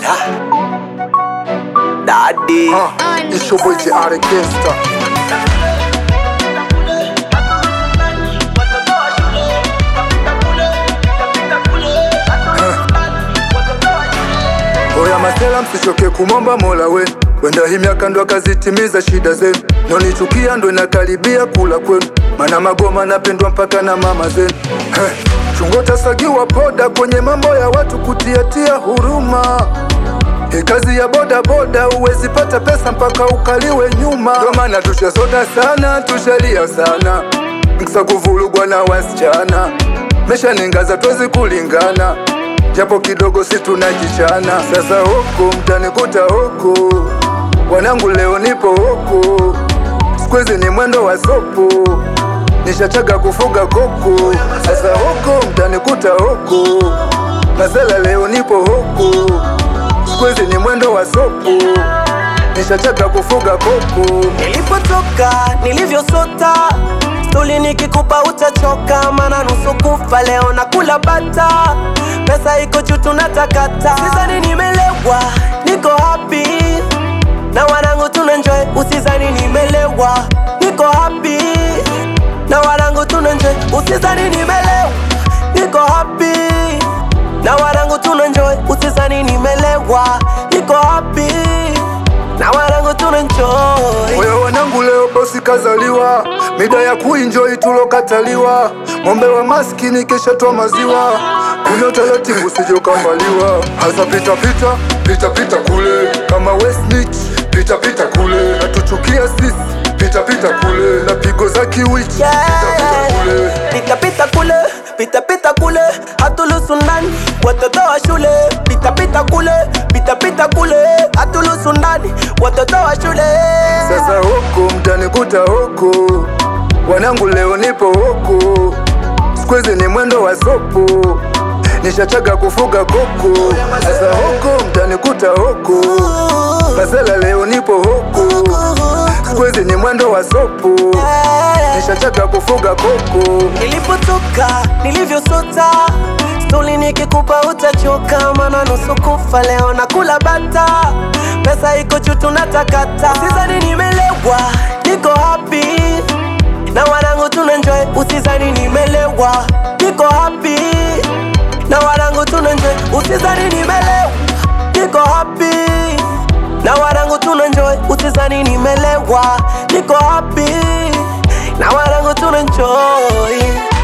Daddy. Uh, it's your boy JR Gangsta. Oya masela, msichoke kumomba mola we wenda hii miaka ndo akazitimiza shida zenu, nonichukia ndo inakaribia kula kwenu, mana magoma napendwa mpaka na mama zenu. Heh, chungo tasagiwa poda kwenye mambo ya watu kutiatia huruma hii kazi ya boda boda, uwezi pata pesa mpaka ukaliwe nyuma. Ndo maana tushasota sana, tushalia sana, mkisa kuvulugwa na wasichana, mesha ningaza twezi kulingana, japo kidogo si tunajichana. Sasa huku mtanikuta huku, wanangu leo nipo huku, sikuizi ni mwendo wa sopu, nishachaga kufuga kuku. Sasa huku mtanikuta huku, masela leo nipo huku Squeeze ni mwendo wa sopu, nishachaga kufuga kuku. Nilipotoka nilivyosota, stuli nikikupa utachoka, mana nusu kufa leo na kula bata, pesa iko juu tunatakata. Usizani nimelewa, niko happy na wanangu tunenjoy. Usizani nimelewa, niko happy na wanangu tunenjoy. Usizani nimelewa, niko happy na wanangu tunenjoy. Usizani nimelewa, niko happy na wanangu tunenjoy. Oya wanangu, leo bosi kazaliwa, mida ya kuenjoy tulokataliwa. Ng'ombe wa maskini kesha toa maziwa, kunywa taratibu usije ukambaliwa. Hasa pita pita pita pita kule kama Westnich, pita pita kule natuchukia sisi, pita pita kule na pigo za kiwichi, pita pita kule Pita pita kule, pita pita kule, hatulusu ndani, watoto wa shule. Pita pita kule, pita pita kule, hatulusu ndani, watoto wa shule. Sasa huku mtanikuta huku, wanangu leo nipo huku, squeeze ni mwendo wa sopu, nishachaga kufuga kuku. Sasa huku mtanikuta huku, masela leo nipo huku, squeeze ni mwendo wa sopu, nishachaga kufuga kuku. Nilipotoka, nilivyosota, stuli nikikupa utachoka, mana nusu kufa leo na kula bata, pesa iko juu tunatakata. Usizani nimelewa, niko happy na wanangu tunenjoy. Usizani nimelewa, niko happy na wanangu tunenjoy. Usizani nimelewa, niko happy na wanangu tunenjoy. Usizani nimelewa, niko happy na wanangu tunenjoy.